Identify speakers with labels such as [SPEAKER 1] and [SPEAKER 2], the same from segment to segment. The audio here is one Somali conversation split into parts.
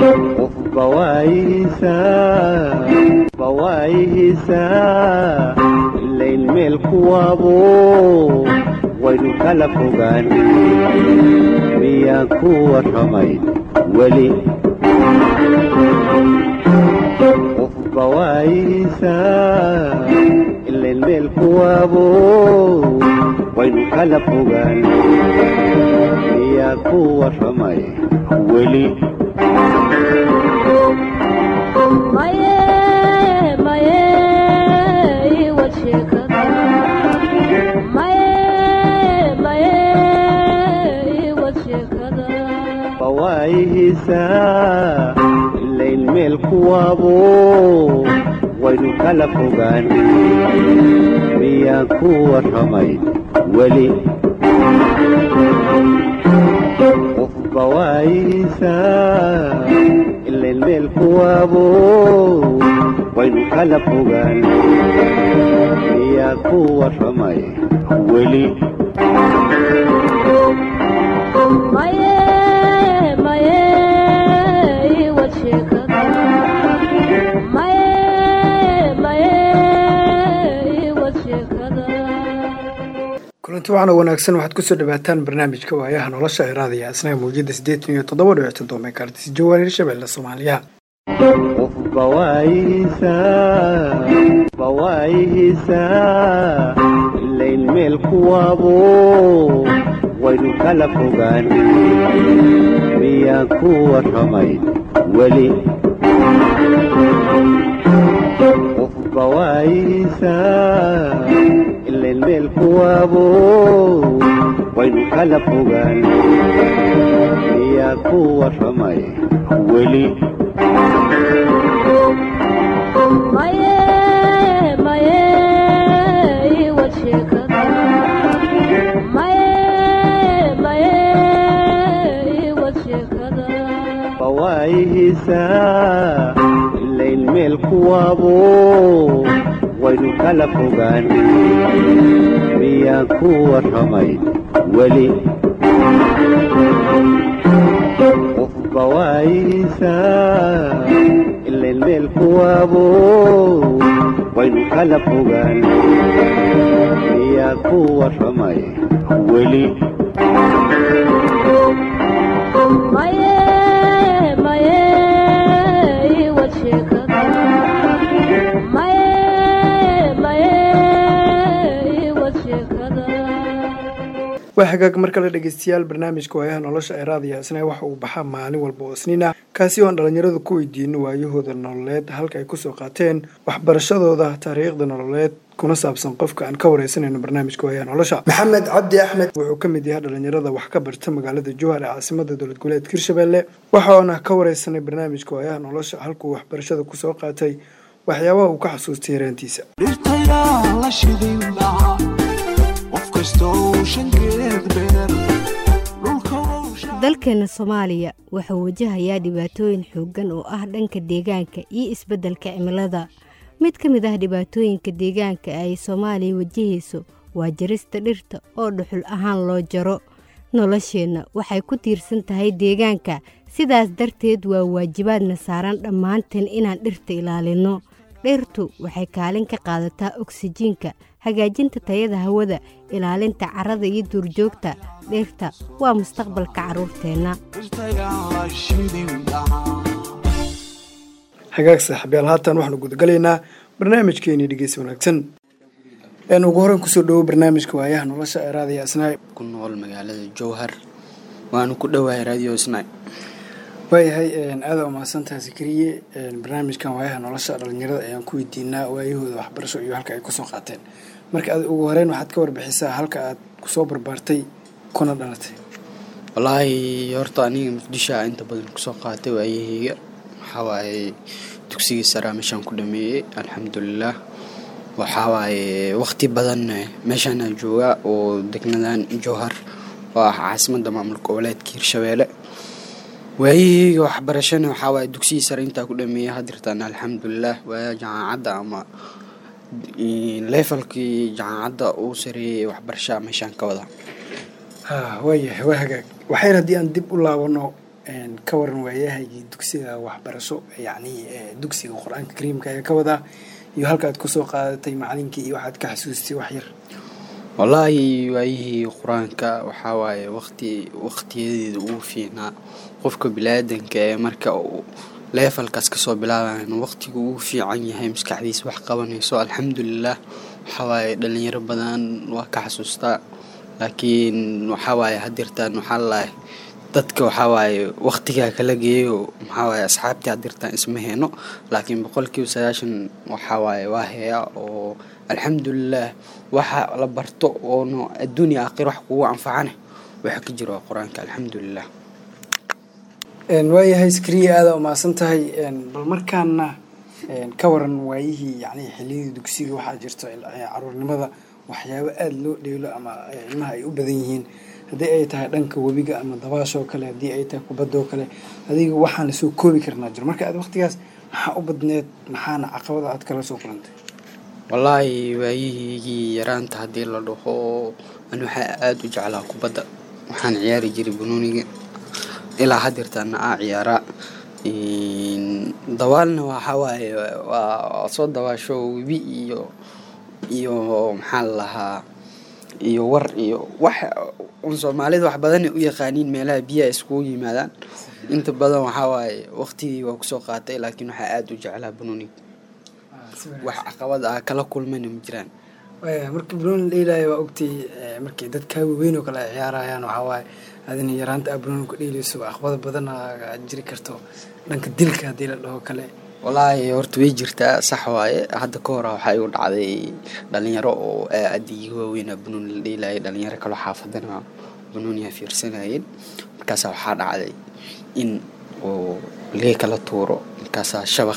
[SPEAKER 1] qofba waayihiisaa ilayn meel kuwaabo waynu kala fogaan miyaan ku warramay weli qofba waayihiisaa ilayn meel kuwaabo waynu kala fogaan miyaan ku warramay weli waayihiisaa ilayn meel kuwaabo waynu kala fogaan miyaan ku warramay weli qofba waayihiisaa ilayn meel kuwaabo waynu kala fogaan miyaan ku warramay weli
[SPEAKER 2] kulanti waxaana wanaagsan waxaad kusoo dhawaataan barnaamijka waayaha nolosha ee raadaya asnaga mawjada siddeetan iyo toddoba dhibic toddoba meekartis jawaar hirshabelle soomaaliya
[SPEAKER 1] qofba waayihiisaa ilayn meel kuwaabo waynu kala fogaan miyaan ku warramay weli qofba waayihiisaa ilayn meel kuwaabo waynu kala fogaan miyaan ku warramay weli waayihiisaa ilayn meel kuwaabo waynu kala fogaan miyaan ku warramay weli qofba waayihiisaa ilayn meel kuwaabo waynu kala fogaan miyaan ku warramay weli
[SPEAKER 2] waa hagaag mar kale dhegeystayaal barnaamijka waayaha nolosha ee raadiya isna waxa uu baxaa maalin walba oo isniin ah kaasi oo aan dhallinyaradu ku weydiino waayahooda nololeed halka ay kusoo qaateen waxbarashadooda taariikhda nololeed kuna saabsan qofka aan ka wareysanayno barnaamijka waayaha nolosha maxamed cabdi axmed wuxuu ka mid yahay dhallinyarada wax ka barta magaalada jowhar ee caasimada dowlad goboleedka hirshabelle waxaana ka wareysanay barnaamijka waayaha nolosha halkuu waxbarashada kusoo qaatay waxyaabaha uu ka xasuustay yareentiisa
[SPEAKER 3] dalkeena soomaaliya wuxuu wajahayaa dhibaatooyin xooggan oo ah dhanka deegaanka iyo isbeddelka cimilada mid ka mid ah dhibaatooyinka deegaanka ay soomaaliya wajahayso waa jarista dhirta oo dhuxul ahaan loo jaro nolosheenna waxay ku tiirsan tahay deegaanka sidaas darteed waa waajibaadna saaran dhammaanteen inaan dhirta ilaalinno dhirtu waxay kaalin ka qaadataa oksijiinka hagaajinta tayada hawada ilaalinta carrada iyo duurjoogta dhirta waa mustaqbalka carruurteenna
[SPEAKER 2] hagaag saaxiibyaal haatan waxaanu gudagalaynaa barnaamijkeenii dhegeysi wanaagsan een ugu horeyn kusoo dhawo barnaamijka waayaha nolosha ee raadiya isnaay
[SPEAKER 4] ku nool magaalada jowhar waanu ku dhowahay radio isnaay
[SPEAKER 2] waayahay aada umahadsantaha sikriye barnaamijkan waayaha nolosha dhalinyarada ayaan ku weydiinaa waayahooda waxbarasho iyo halka ay kusoo qaateen marka aad ugu horeyn waxaad ka warbixisaa halka aad kusoo barbaartay kuna dhalatay
[SPEAKER 4] wallaahi horta aniga muqdishoa inta badan kusoo qaatay waayaheyga waxawaaye dugsigii saraa meeshaan ku dhameeyey alxamdulilah waxawaaye waqti badan meeshaana joogaa oo degnadan jowhar oo ah caasimada maamulka goboleedka hirshabeelle waayaheyga waxbarashana waxawaaye dugsigii sare intaa ku dhameeyey hadirtaan alxamdulilah waaya jaamacadda ama leefalkii jaamacadda uu sareeyey waxbarashaa meeshaan ka wada
[SPEAKER 2] ha waayahay waa hagaag waxayr haddii aan dib u laabano ka waran waayahaygii dugsiga waxbarasho yacni dugsiga qur-aanka kariimka ayaa ka wadaa iyo halka aad kusoo qaadatay macalinkii iyo waxaad ka xasuustay wax yar
[SPEAKER 4] wallaahi waayihii qur-aanka waxaa waaye waqti waqtiyadeeda ugu fiicnaa qofka bilaadanka ee marka uu leefalkaas kasoo bilaabayan waqtigu ugu fiican yahay maskaxdiisa wax qabanayso alxamdulilah waxaa waaye dhalinyaro badan waa ka xasuustaa laakiin waxaa waaye hadirtaan waxaa lalahay dadka waxaa waaye waqtigaa kala geeyo maxaa waaye asxaabtii hadirtaan isma heeno laakiin boqolkiiba sagaashan waxaa waaye waa heeya oo alxamdulilah waxa la barto oono adduunya aakhir wax kugu anfacane waxa ka jiro waa qur-aanka alxamdulilah
[SPEAKER 2] waayahay skriya aada umaasan tahay bal markaana ka waran waayihii yani xiliyadii dugsiga waxaa jirto caruurnimada waxyaabo aada loo dheelo ama ilmaha ay u badan yihiin haddii ay tahay dhanka webiga ama dabaashoo kale haddii ay tahay kubadoo kale adiga waxaan lasoo koobi karnaa jiro marka aad waqtigaas maxaa u badneed maxaana caqabada aad kala soo kulantay
[SPEAKER 4] wallaahi waayihiigii yaraanta haddii la dhaho ani waxaa aada u jeclaa kubadda waxaan ciyaari jiray banooniga ilaa hadeertaana aa ciyaaraa dawaalna waxaa waaye waa soo dawaasho webi iyo iyo maxaa la lahaa iyo war iyo wax un soomaalida wax badanay u yaqaaniin meelaha biyaha iskugu yimaadaan inta badan waxaa waaye waqtigii waa kusoo qaatay laakiin waxaa aada u jeclaa banooniga wax caqabad ah kala kulmayna ma jiraan
[SPEAKER 2] marka banooni dheelaya waa ogtay markii dad kaa waaweyn oo kale ay ciyaarayaan waxaa waaye adina yaraanta aa banooni ku dheelayso caqabada badan aad jiri karto dhanka dilka haddii la dhaho kale
[SPEAKER 4] wallaahi horta way jirtaa sax waaye hadda ka hora waxaa igu dhacday dhalinyaro oo aada iga waaweynaa banooni la dheelayay dhalinyaro kaloo xaafadana banooniha fiirsanayeen markaasaa waxaa dhacday in uu lee kala tuuro markaasaa shabaq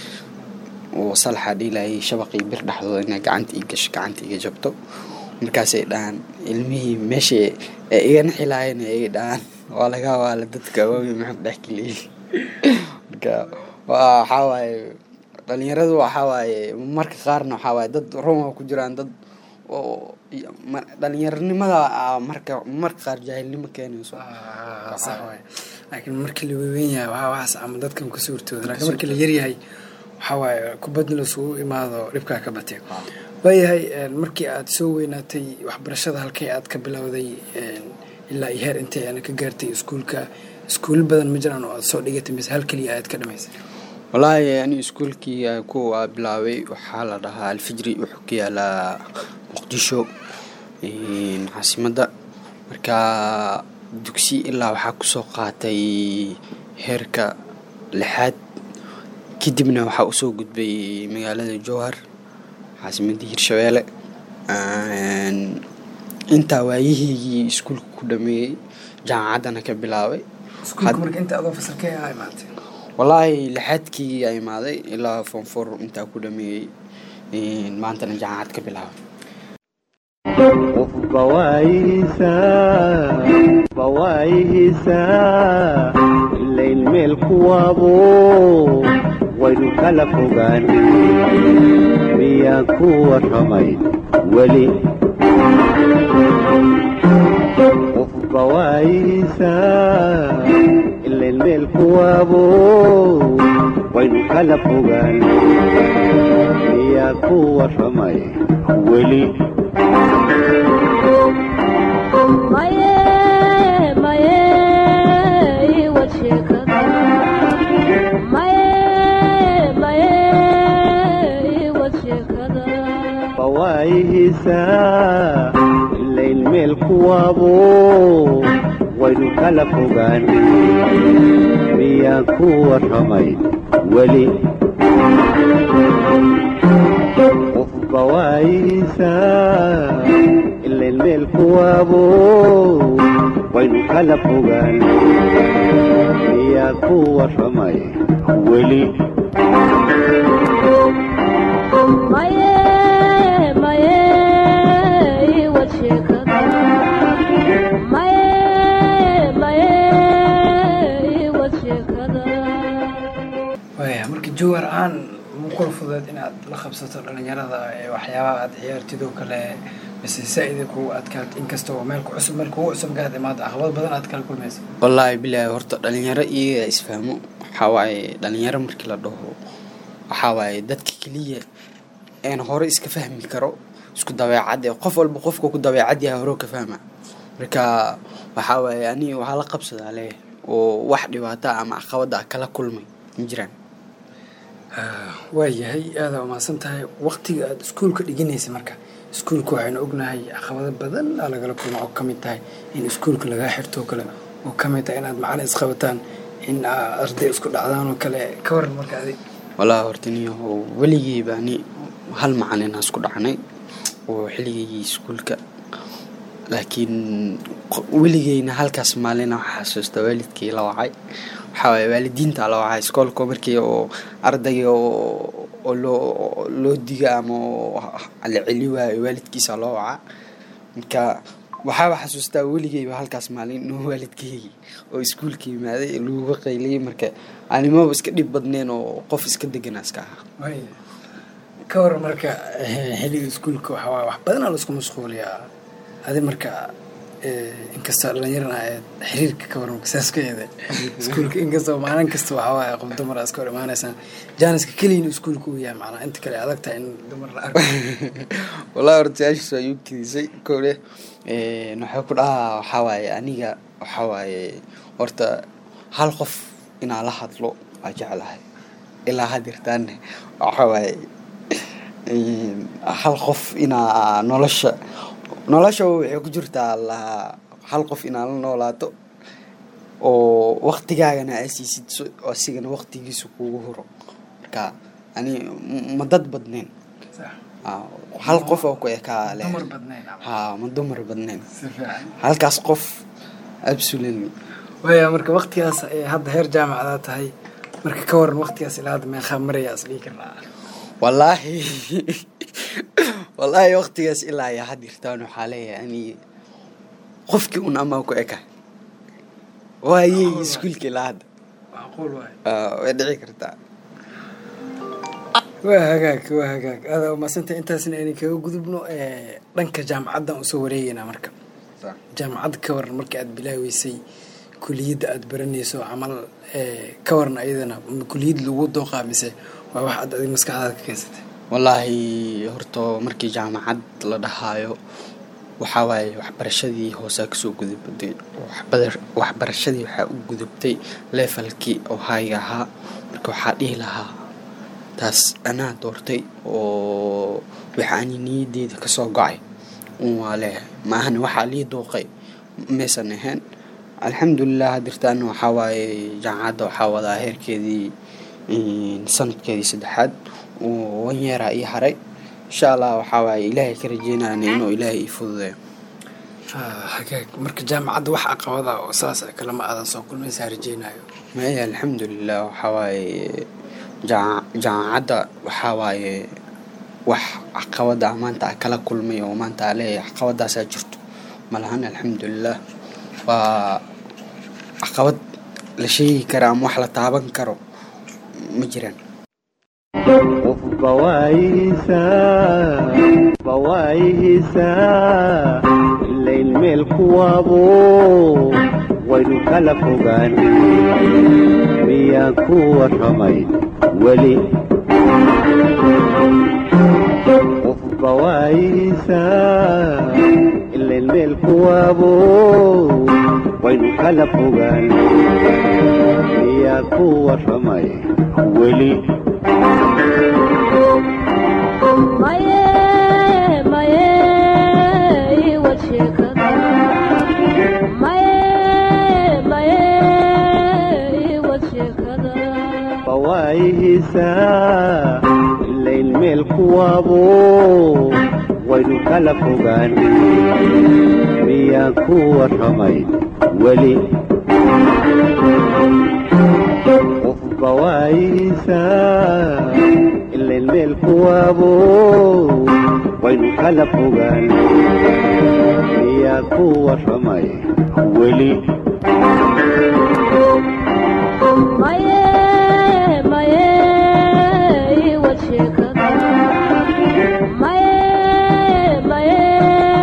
[SPEAKER 4] oo salaxa dhiilayay shabaqii bir dhexdooda inay gacanta ii gasho gacanta iga jabto markaasay dhahaan ilmihii meesha ee igana xilaayeen ay dhahaan waa laga waala dadka waaweyn maxaa dhex geliyay marka waxaa waaye dhalinyaradu waxaa waaye marka qaarna waxaa waaye dad roma ku jiraan dad oo dhalinyaronimada marka marka qaar jaahilnimo keenayso
[SPEAKER 2] sax waay laakiin markii la weweyn yahay waxaa waxaas ama dadkan ka suurtooda laakiin markii la yaryahay waxaa waaye kubadna lasugu imaado dhibkaa ka batee waayahay markii aad soo weynaatay waxbarashada halkay aad ka bilowday ilaa iyo heer intay aana ka gaartay iskuulka iskuul badan ma jiraan oo aad soo dhigatay mise hal keliya aad ka dhamaysay
[SPEAKER 4] wallaahi ani iskuulkii kuwa bilaabay waxaa la dhahaa alfijri wuxuu ka yaalaa muqdisho caasimadda marka dugsi ilaa waxaa kusoo qaatay heerka lixaad kadibna waxaa usoo gudbay magaalada jowhar caasimadda hirshabeelle intaa waayihiigii iskuulka ku dhameeyey jaamacaddana ka bilaabay wallaahi lixaadkii a imaaday ilaa foonfor intaa ku dhameeyey maantana jaamacad ka bilaabay
[SPEAKER 1] qofba waayihiisaa ilayn meel kuwaabo waynu kala fogaan miyaan ku warramay weli qofba waayihiisaa ilayn meel kuwaabo waynu kala fogaan miyaan ku warramay weli waayihiisaa ilayn meel kuwaabo waynu kala fogaan miyaan ku warramay weli qofba waayihiisaa ilayn meel kuwaabo waynu kala fogaan miyaan ku warramay weli
[SPEAKER 2] waaya marka jowhar ahaan muqul fudeed inaad la qabsato dhalinyarada ee waxyaabaha aad ciyaartid oo kale mise saa-ida kugu adkaat inkastoo meel ku cusub meel kugu cusub gaad imaada caqabad badan aad kala kulmaysa
[SPEAKER 4] wallaahi bilaahi horta dhalinyaro iyaga isfahmo waxaa waaye dhalinyaro markii la dhaho waxaa waaye dadka keliya een hore iska fahmi karo isku dabeecad ee qof walba qofka ku dabeecad yahay hore ka fahma marka waxaa waaye ani waxaa la qabsadaa leh oo wax dhibaato ah ama caqabada ah kala kulmay ma jiraan
[SPEAKER 2] waayahay aadaa umahadsan tahay waqtiga aada iskuulka dhiganaysa marka iskuulka waxaynu ognahay caqabado badan aa lagala kulma oo ka mid tahay in iskuulka lagaa xirto oo kale oo ka mid tahay inaad macalin isqabataan in aa arday isku dhacdaan oo kale ka waran marka adig
[SPEAKER 4] wallaahi horta niyo weligeyba ani hal macalin aan isku dhacnay oo xilligaygii iskuulka laakiin qo- weligeyna halkaas maalina waxaa xasuusta waalidkii la wacay waxaa waaye waalidiinta la wacay iskoolka markii oo ardayga oo oo loo loo diga ama oo la celi waayo waalidkiisa loo waca marka waxaaba xasuustaa weligeyba halkaas maalin inuu waalidkeygi oo iskuulka yimaaday laguga qayliyay marka animaba iska dhib badneen oo qof iska deganaa iska ahaa
[SPEAKER 2] waaya ka waran marka eh, xilliga iskuulka waxaa waaye wax badanaa laisku mashquuliyaa adi marka eh, inkastoo dhalinyarana aad xiriirka ka waran saas ka eede iskuulka inkastoo maalin kasta waxaa waaye qof dumar aa iska hor imaanaysaan jaaniska keliya inuu iskuulka u yahay macnaa inta kale adag tahay in dumar la arko
[SPEAKER 4] wallahi horta su-aashiis waa igu kedisay kowle waxay ku dhahaa waxaa waaye aniga waxaa waaye horta hal qof inaa la hadlo waa jeclahay ilaa hadirtaanne waxaa waaye een, hal qof inaa nolosha nolosha waxay ku jirtaa la hal qof inaa la noolaato oo waqtigaagana aa siisid so- oo asigana waqtigiisa kugu huro marka ani m- ma dad badneen
[SPEAKER 2] Sax.
[SPEAKER 4] Ah, hal qof oo ku ekaa leh
[SPEAKER 2] dumar badnayn ama-
[SPEAKER 4] ha ma dumar badnayn
[SPEAKER 2] si fiican
[SPEAKER 4] halkaas qof absolutely
[SPEAKER 2] waaya marka waqtigaas ee hadda heer jaamacadaa tahay marka ka waran waqtigaas ilaa hadda meeqaa maraya is dhihi karnaa
[SPEAKER 4] wallaahi wallaahi waqtigaas ilaa iyo had jirtaan waxaa leeyahay ani qofkii un amaa ku eka waayey iskuulka ilaa hadda
[SPEAKER 2] macquul waay
[SPEAKER 4] Ah, way dhici kartaa
[SPEAKER 2] waa hagaag waa hagaag aada umadsantay intaasna aynan kaga gudubno ee, dhanka jaamacaddan usoo wareegeynaa marka jaamacadda ka waran markii aad bilaaweysay kuliyadda aad baranayso camal ee, ka waran ayadana ma kuliyad lagu dooqaa mise waa wax aad adig maskaxdaada ka keensatay
[SPEAKER 4] wallaahi horta markii jaamacad la dhahaayo waxaa waaye waxbarashadii hoosaa kasoo gudubtay waxbadar- waxbarashadii waxaa u gudubtay leefalkii oo hayga ahaa marka waxaa dhihi lahaa taas anaa doortay oo waxa ani niyadeyda kasoo gocay un waa leeyahay maahane waxaa lii dooqay maysan ahayn alxamdulilah hadirtaana waxaa waaye jaamacadda waxaa wadaa heerkeedii een, sanadkeedii saddexaad oo wan yeeraa ii haray insha allah waxaa waaye ilaahay ka rajeynayna inuu ilaahay ii fududeeyo
[SPEAKER 2] Ah, hagaag marka jaamacadda wax caqabada oo saas ah kalama aadan soo kulmaysaa rajeynayo
[SPEAKER 4] maya alxamdulilah waxaa waaye jaa- jaamacadda waxaa waaye wax caqabada ah maanta a kala kulmay oo maanta a leeyahay caqabadaasaa jirto malahan alxamdulilah waa caqabad la sheegi kara ama wax la taaban karo ma jiraan
[SPEAKER 1] qofba waayihiisaa qofba waayihiisaa ilayn meel kuwaabo waynu kala fogaan miyaan ku warramay weli qofba waayihiisaa ilayn meel kuwaabo waynu kala fogaan miyaan ku warramay weli
[SPEAKER 5] maye maye iwad sheekada maye maye iwad sheekada
[SPEAKER 1] fawaayihiisaa ilayn meel kuwaabo waynu kala fogaan miyaan ku warramay weli qofba waayihiisaa ilayn meel kuwaabo waynu kala fogaan miyaan ku warramay weli
[SPEAKER 5] maye maye iwad sheekada maye maye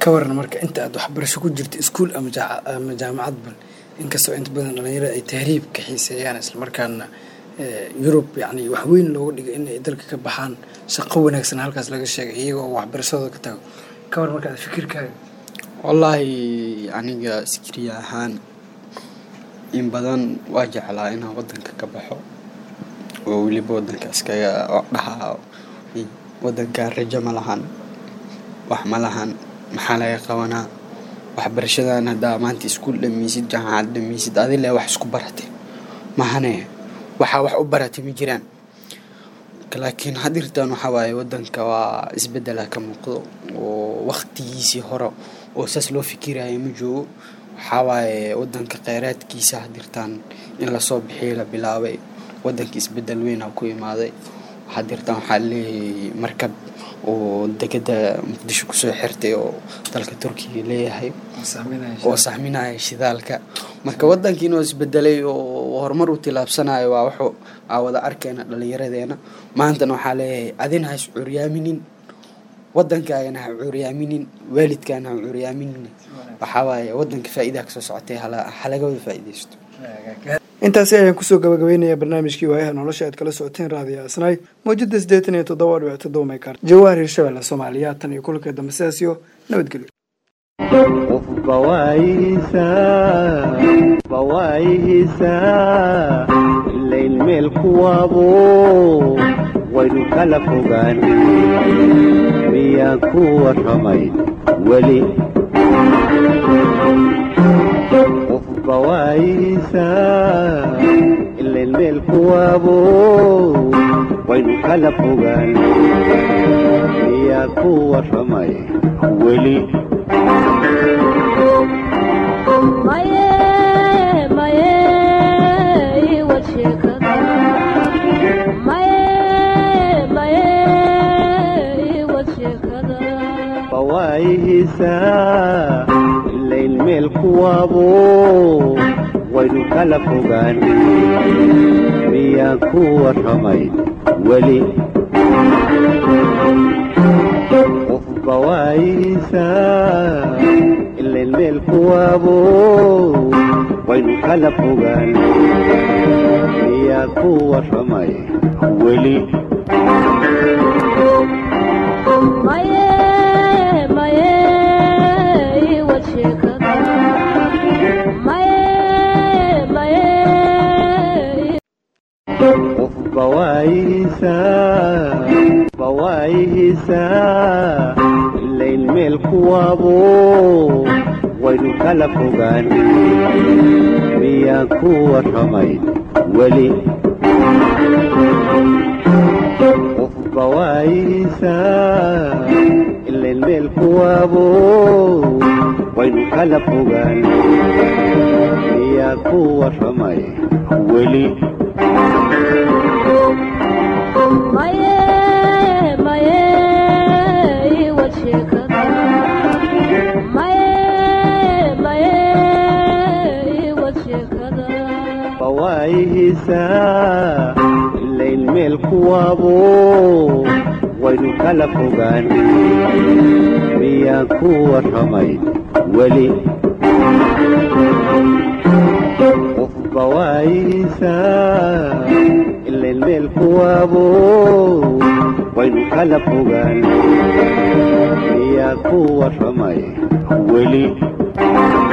[SPEAKER 2] ka waran marka inta aad waxbarasho ku jirta iskuul ama jaaca- ama jaamacad bal inkastoo inta badan dhalinyarada ay tahriib ka xiiseeyaan islamarkaana eh, yurub yacni wax weyn looga dhigay in ay dalka ka baxaan shaqo wanaagsan halkaas laga sheegay iyagoo waxbarashadooda ka tago ka waran marka aad fikirkaaga
[SPEAKER 4] wallaahi aniga sikriya ahaan in badan waa jeclaa inaan wadanka ka baxo oo weliba wadanka iskaga dhahaa wadanka rajo ma lahan wax ma lahan maxaa laga qabanaa waxbarashadan haddaa maanta iskuul dhameysid jaamacad dhameysid adile wax isku baratay mahane waxaa wax u baratay ma jiraan laakiin hadirtan waxaa waaye wadanka waa isbedela ka muuqdo oo waktigiisii hore oo saas loo fikiraya ma joogo waxaa waaye wadanka kheyraadkiisa hadirtaan in lasoo bixiyo la bilaabay wadanka isbedel weyna ku imaaday hadirtaan waxaa leeyahay markab oo degada muqdisho kusoo xirtay oo dalka turkiga leeyahay oo sahminaya shidaalka marka wadankiina oo isbedelay oo horumar u tilaabsanayo waa wuxuu aa wada arkayna dhalinyaradeena maantana waxaa leeyahay adina ha is curyaaminin wadankaagana ha curyaaminin waalidkaana ha curyaaminin waxaa waaye wadanka faa'iidaha kasoo socotay hala halaga wada faa'iidaysto
[SPEAKER 2] intaasi ayaan kusoo gabagabeynayaa barnaamijkii waayaha nolosha aad kala socoteen raadiyo asnaay mawjada siddeetan iyo toddoba dhibic toddoba meykar jawaar hirshabelle soomaaliya tan iyo kulanka dambe sidaas iyo nabadgelyo
[SPEAKER 1] qofba waayihiisaa qofba waayihiisaa ilayn meel kuwaabo waynu kala fogaan miyaan ku warramay weli qofba waayihiisaa ilayn meel kuwaabo waynu kala fogaan miyaan ku warramay weli
[SPEAKER 5] maye maye iwad sheekada maye maye iwad sheekada
[SPEAKER 1] fawaayihiisaa ilayn meel kuwaabo waynu kala fogaan miyaan ku warramay weli qofba waayihiisaa ilayn meel kuwaabo waynu kala fogaan miyaan ku warramay weli
[SPEAKER 5] maye maye iwad sheekada maye maye
[SPEAKER 1] qofba waayihiisaa qofba waayihiisaa ilayn meel kuwaabo waynu kala fogaan miyaan ku warramay weli qofba waayihiisaa ilayn meel kuwaabo waynu kala fogaan miyaan ku warramay weli
[SPEAKER 5] maye maye iwad sheekada maye maye iwad sheekada
[SPEAKER 1] fawaayihiisaa ilayn meel kuwaabo waynu kala fogaan miyaan ku warramay weli qofba waayihiisaa ilayn meel kuwaabo waynu kala fogaan miyaan ku warramay weli